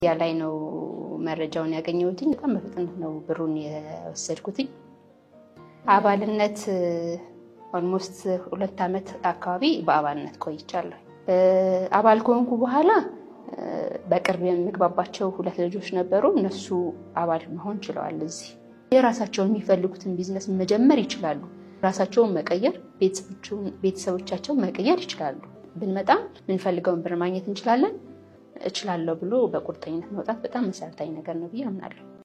ያ ላይ ነው መረጃውን ያገኘሁትኝ። በጣም በፍጥነት ነው ብሩን የወሰድኩትኝ። አባልነት ኦልሞስት ሁለት ዓመት አካባቢ በአባልነት ቆይቻለሁ። አባል ከሆንኩ በኋላ በቅርብ የምግባባቸው ሁለት ልጆች ነበሩ። እነሱ አባል መሆን ችለዋል። እዚህ የራሳቸውን የሚፈልጉትን ቢዝነስ መጀመር ይችላሉ። ራሳቸውን መቀየር፣ ቤተሰቦቻቸውን መቀየር ይችላሉ። ብንመጣም የምንፈልገውን ብር ማግኘት እንችላለን። እችላለሁ ብሎ በቁርጠኝነት መውጣት በጣም መሰረታዊ ነገር ነው ብዬ አምናለሁ።